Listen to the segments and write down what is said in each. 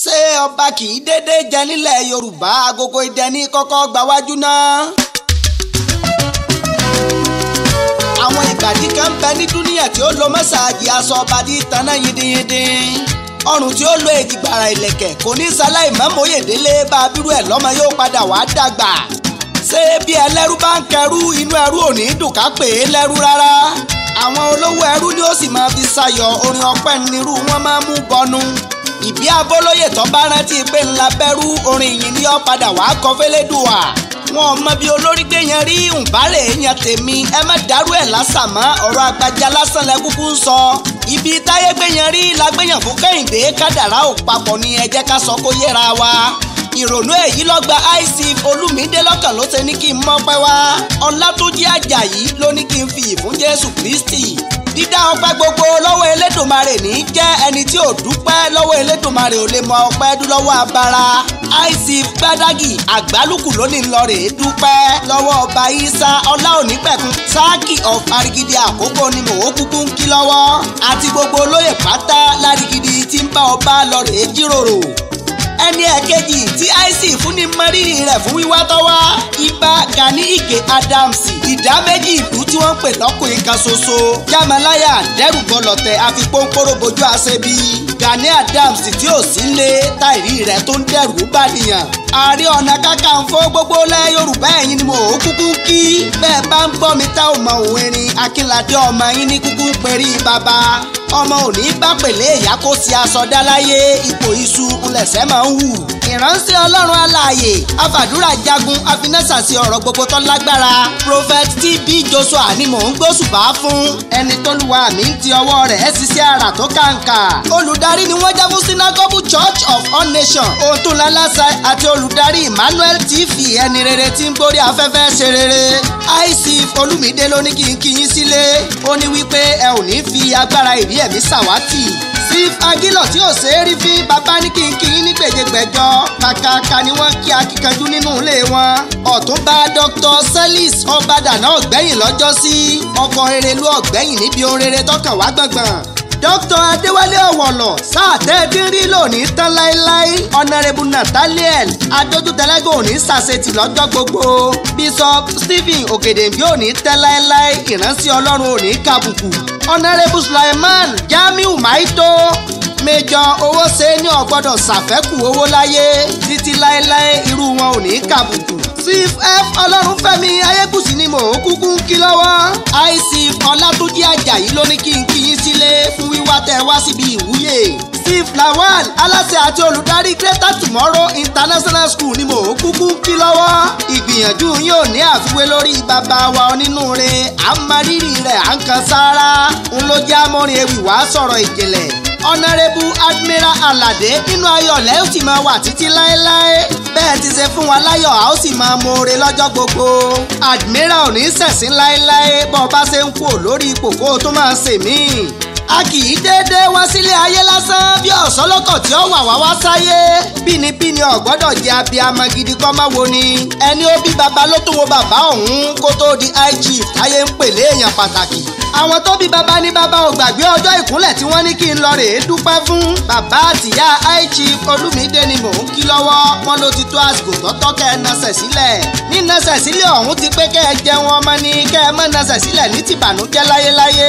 ṣé ọba kì í dédé jẹ nílẹ̀ yorùbá agogo idẹ ní kọ́kọ́ gbawájú náà. àwọn ìbàdí kan ń bẹ ní dúníyà tí ó lo mọ́sáàgì aṣọ ọba tí tanná yídínyíndín ọrùn tí ó lo èjìgbàrà ìlẹ̀kẹ̀ kò ní sáláì mọ́mọ́yèdélé bá a bírú ẹ̀ lọ́mọ yóò padà wá dàgbà ṣé bí ẹlẹ́rú bá ń kẹrú inú ẹrú ò ní dùn ká pè é lẹ́rú rárá àwọn olówó ẹrú ni ó sì máa fi ṣayọ̀ orin ọpẹ́ nírú wọn máa mú bọnu ìbí abólóyè tó bá rántí pé ńlá bẹ́rú orin yìí ni ó padà wá kọ fẹ́lẹ́dùwà wọn ò mọ bí olórí gbé yẹn rí ǹbárè èèyàn tèmi ẹ má dárú ẹ̀ lásán mọ́ ọ̀rọ̀ àgbàjá lásán lẹ kúkú ń sọ ibi táyé gbé yẹn rí lágbéyàn fún kẹ́hìndé kádàrá ò papọ̀ ni ẹ jẹ́ ká sọ kó yẹra wa ìrònú èyí lọ́gba ic olùmídé lọ́kàn ló ṣe ní kí n mọ́pẹ́ wá ọlátúnjí àjàyí ló ní kí n fi ìfún jésù kristi dídá ọpẹ́ gbogbo lọ́wọ́ elédùnmarè ní jẹ́ ẹni tí ò dúpẹ́ lọ́wọ́ elédùnmarè ò lè mọ ọpẹ́ dú lọ́wọ́ abara ic gbádágì àgbálùkù lónìí lọ rèé dúpẹ́ lọ́wọ́ ọba isa ọlá onípẹ̀kun sáàkì of arigidi àkókò ni mò ń kúkú ń kí lọ́wọ́ àti gbogbo olóyè pátá lárigidi tí ń bá ọba lọ rèé jíròrò ẹni ẹ̀kejì tí ic fún ní mọ́rírì rẹ̀ fún wíwá tọ́wá ibà Gani Ige Adams ìdá méjì ìlú tí wọ́n ń pè lọ́kùnrin kan ṣoṣo jámaláyà dẹ́rùbọ̀lọ̀tẹ̀ àfipónpóró bojú àṣebi Gani Adams tí ò sí lé táìrí rẹ̀ tó ń dẹ́rù bá nìyàn ààrẹ ọ̀nà kakanfò gbogbo lẹ̀ yorùbá ẹ̀yin ni mo ò kúkú kí bẹ́ẹ̀ bá ń gbọ́ mi tá ò mọ òun erin akínládé ọmọ yín ní kúkú ń perí bàbá ọmọ òní bá pèlè ìyá kó sí aṣọ dá láyé ipò iṣu ńlẹ̀sẹ̀ máa ń hù ìránṣẹ́ ọlọ́run alààyè afàdúrà jagun afinásàsì ọ̀rọ̀ gbogbo tó lágbára prophet tb joshua ni mò ń gbóṣùbà fún ẹni tólúwa mi ń ti ọwọ́ rẹ̀ ẹ́ ṣiṣẹ́ àrà tó kàǹkà olùdarí ni wọ́n jẹ́ fún synagogue church of all nations ohun tó lálásà àti olùdarí emmanuel tv ẹni rere tí ń gbórí afẹ́fẹ́ ṣe rere ic olùmídé ló ní kí n kí yín sílé ó ní wípé ẹ ò ní fi agbára ìrí ẹ̀mí ṣàwátì steve agilọ tí ò ṣe é rí fi bàbá ní kí n kí yín ní gbèjègbèjọ kàkàkà ni wọ́n kí akíkanjú nínú ilé wọn ọ̀túnba dr celis ọbàdàn náà gbẹ̀yìn lọ́jọ́ sí ọkọ̀ erelu ọ̀gbẹ́yìn níbi ohun rere tọkàn wá gbọ̀ngbọ̀n dr adéwálé ọ̀wọ̀lọ̀ sáà tẹ́ẹ̀dín rí lónìí tán láéláé honourable nathaniel adójútẹ́lẹ́gàn òní sàṣetì lọ́jọ́ gbogbo bishop stephen ògèdèǹbí òní tẹ́ láéláé ìránṣẹ́ ọlọ́run òní kàbùkù honourable sulaiman jamiu maito méjọ owó ṣe ní ọgbọ́dọ̀ ṣàfẹ́kù owó láyé títí láéláé irú wọn ò ní kàbùkù chief f ọlọ́runfẹ́mi ayégúsí ni mò ń kúkú ń kí lọ́wọ́ ic ọlátúnjí àjàyí ló ní kí n kí yín sílé fún wíwá tẹ́ wá síbi ìwúyè steve lawal aláṣẹ àti olùdarí greater tomorrow international school ni mò ń kúkú ń kí lọ́wọ́ ìgbìyànjú yín ò ní àfiwé lórí bàbá wa onínúure à ń marírì rẹ̀ à ń kan sáárá ń ló jẹ́ amórin ewì wá sọ̀rọ̀ ìjìnlẹ̀ ọ̀nàrẹ́bù admiral aládé nínú ayọ̀lẹ́ ó sì máa wà títí láéláé bẹ́ẹ̀ ti ṣe fún wa láyọ̀ a ó sì máa mọ̀ọ́re lọ́jọ́ gbogbo admiral ò ní ṣẹ̀sín láéláé bọ́ ọ bá ṣe ń kú lórí ipò kó o tó máa ṣèmí a kì í déédéé wá sílé ayé lásán bí ọ̀sọ́lọ́kọ̀ tí ó wà wá wá sáyé bínibíni ọ̀gbọ́dọ̀ jẹ́ abiyamọ gidi kọ́ máa wo ni ẹni ó bí baba ló tún wo bàbá òun kó tó di ig ayé ń pèlè èèyàn pàtàkì àwọn tó bí baba ní baba ò gbàgbé ọjọ́ ìkúnlẹ̀ tí wọ́n ní kí n lọ rèé dúpẹ́ fún bàbá àtìyá ig olúmídé ni mò ń kí lọ́wọ́ wọn ló ti tó àsìkò tọ́tọ́ kẹ́ ẹ nasẹ̀ sílẹ̀ ní nasẹ̀ sílẹ̀ ọ̀hún ti pé kẹ́ ẹ jẹun ọmọ ní kẹ́ ẹ mọ́ nasẹ̀ sílẹ̀ ní tìbànújẹ́ láyéláyé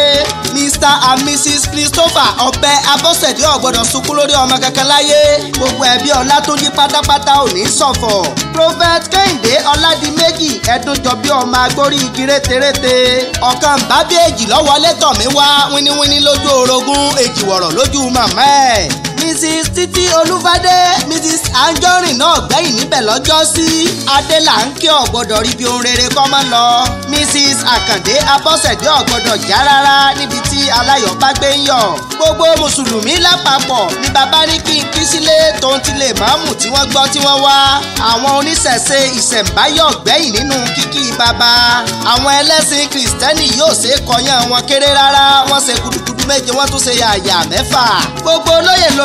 mr and mrs christopher ọbẹ̀ abọ́sẹ̀dé ọ̀gbọ́dọ̀ sunkún lórí ọmọ kankan láyé gbogbo ẹbí ọlátúnjí pátápátá ò ní ṣọ̀fọ̀ prophet kẹ́hìndé ọládìméjì ẹ̀dùnjọ bí ọmọ agbórí igi rétérété ọ̀kan bábí èjì lọ́wọ́lé tọ̀ mí wá wíníwíní lójú orogún èjì wọ̀rọ̀ lójú màmá ẹ̀ mrs títí olúfadé mrs anjorin náà gbẹ̀yìn níbẹ̀ lọ́jọ́ sí adélà ń kí ọ̀gbọ́dọ̀ rí bí ohun rere kọ́ máa lọ mrs àkàndé abọ́sẹ̀dé ọ̀gbọ́dọ̀ já rárá níbi tí aláyọ̀ bá gbé ń yọ̀ gbogbo mùsùlùmí lápapọ̀ ni bàbá ní kí n kí sílé tó ń tilẹ̀ máàmù tí wọ́n gbọ́ tí wọ́n wá àwọn oníṣẹ̀ṣe ìṣẹ̀ǹbáyọ̀ gbẹ̀yìn nínú kíkí bàbá àwọn ẹlẹ́sìn kìrìsìtẹ́nì yóò ṣe é kọyán wọn kéré rárá wọ́n ṣe gudugudu méje wọ́n tún ṣe yàyà mẹ́fà gbogbo olóyè lóyè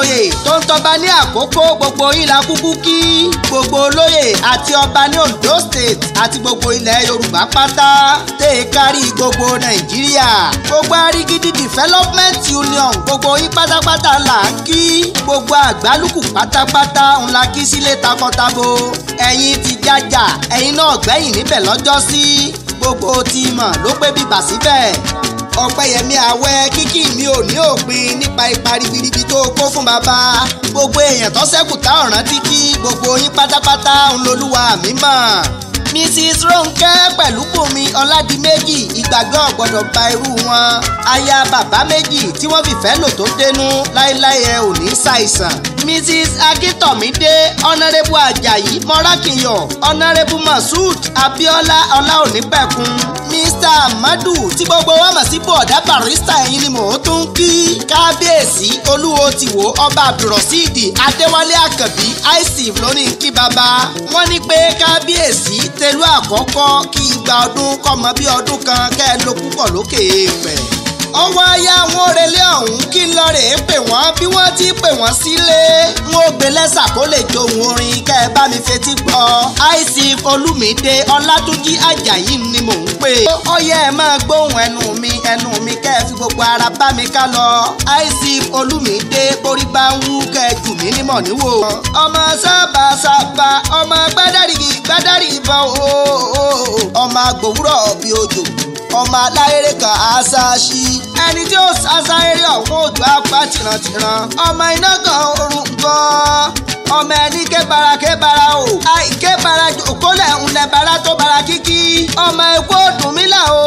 ìjòyè tó ń tọba ní àkókò gbogbo yín la kúkú kí gbogbo olóyè àti ọba ní Ondo State àti gbogbo ilẹ̀ Yorùbá pátá tẹ̀ é kárí gbogbo Nàìjíríà gbogbo Arigidi Development Union gbogbo yín pátápátá là ń kí gbogbo àgbálùkù pátápátá ńlá kí sílé takọtabo ẹ̀yin ti jájà ẹ̀yin náà gbẹ̀yìn níbẹ̀ lọ́jọ́ sí gbogbo tí mọ̀ ló pé bíbà síbẹ̀ ọpẹ́yẹmí àwẹ̀ kíkì mi ò ní òpin nípa ipa ribiribi tó kó fún bàbá gbogbo èèyàn tó ṣẹ́kù tá ọ̀ràn tí kí gbogbo yín pátápátá ń lolúwa mi mọ̀ mrs ronke pẹ̀lú bùnmi ọládìméjì ìgbàgbọ́ gbọ́dọ̀ ba irú wọn aya bàbá méjì tí wọ́n fìfẹ́ lò tó dénú láéláé ẹ ò ní ṣàìsàn mrs akíntómídé ọ̀nàrẹ́bù ajayi mọ́rákìyọ̀ ọ̀nàrẹ́bù masud abiola ọláònípẹ̀kun mr amadu tí gbogbo wa mọ̀ sí bọ̀dá barista ẹ̀yin ni mò ń tún kí kábíyèsí olúwo ti wò ọba abdulrasheed adéwálé àkànbí isif lónìí kí baba wọ́n ní pé kábíyèsí tẹ̀lú àkọ́kọ́ kí igba ọdún kọ́mọ bí ọdún kan kẹ́ ẹ ló púpọ̀ lókè èèpẹ̀ ọwọ́ aya wọn òrèlé ọ̀hún kí n lọ rè é pè wọ́n bí wọ́n ti pè wọ́n sílé wọn ò gbé lẹ́sà kó lè johun orin kẹ́ ẹ bá mi fetí gbọ́ isif olúmídé ọlátúnjí ajayi ni mò ń pè ó yẹ ẹ máa gbóhùn ẹnu mi ẹnu mi kẹ́ ẹ fi gbogbo ara bá mi ká lọ isif olúmídé borí bá ń wú kẹ́ ẹ jù mí nímọ̀ níwò ọmọ sábà sábà ọmọ gbádàrí gbádàrí ìbọn ooo ọmọ agbòwúrọ̀ bíi òjò ọmọ aláyèrè kan àṣàṣì ẹni tí ó ṣàṣàyèrè ọ̀hún òjò apá tìrantìran ọmọ iná kan orun gan ọmọ ẹni kébara kébara o àìkébara òkólẹ̀ ńlẹ̀ bara tó bara kíkí ọmọ epo dùnmílà o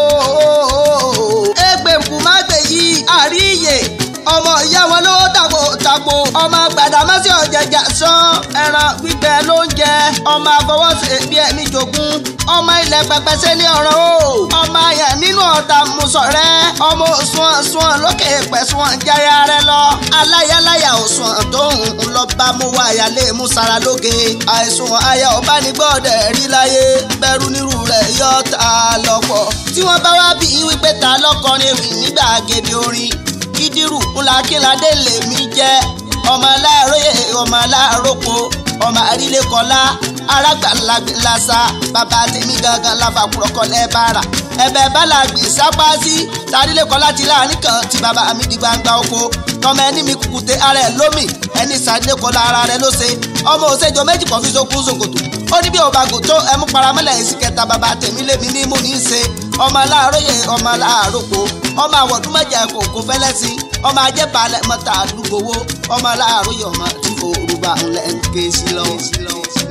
ẹgbẹ́ nkùmágbè yìí àríyè ọmọ ìyá wọn lówó tàpò tàpò ọmọ gbàdámásì ọ̀jẹ̀jà sán ẹran gbígbẹ ló ń jẹ ọmọ àfọwọ́sẹ̀ bí ẹ̀mí jogún ọmọ ilẹ̀ pẹpẹsẹ ní ọ̀rọ̀ o ọmọ àyàn nínú ọ̀tá musọ̀rẹ́ ọmọ òsùn sùn lókè pẹ̀sùn jáyà rẹ lọ aláyàláyà òsùn tó ń lọ bá mú wá àyàlé mú sara lóge àìsùn àyà ọ̀bánigbọ́dẹ̀ rí láyé bẹ̀rù nírú rẹ̀ yọ ta lọ́pọ̀ tí wọ́n bá wá bí wípé ta lọ́kọrin ewì nígbà gèdè orin kídírù ńlákíládé lèmi jẹ́ ọmọ aláàróyè ọmọ aláàrópo ọmọ àrílékọlá arágbàlagbèlásà bàbá tèmi gangan láfàkúrọ̀kọ lẹ́bàrà ẹ̀bẹ̀ bálàgbé sápá sí tàrílékọlá ti láàrin kan tí bàbá mi di gbangba oko tọmọ ẹni mi kùkùté ara ẹ lómì ẹni sàdékọlá ara rẹ ló ṣe ọmọ òṣèjọ méjì kan fi sókun ṣòkòtò ó ní bí òbàgò tó ẹmú paramọ́lẹ̀ èsì kẹta bàbá tèmi lèmi ní mú ní í ṣe ọmọ aláàróyè ọmọ aláàrópo ọmọ àwọ̀dún mẹ́jẹ kòkó fẹ́lẹ́ sí ọmọ ajẹ́balẹ̀ mọ́ta àdúgbòwò ọmọ aláàróyè ọmọ tí òrùba ńlẹ̀ ń ké sí lọ́wọ́.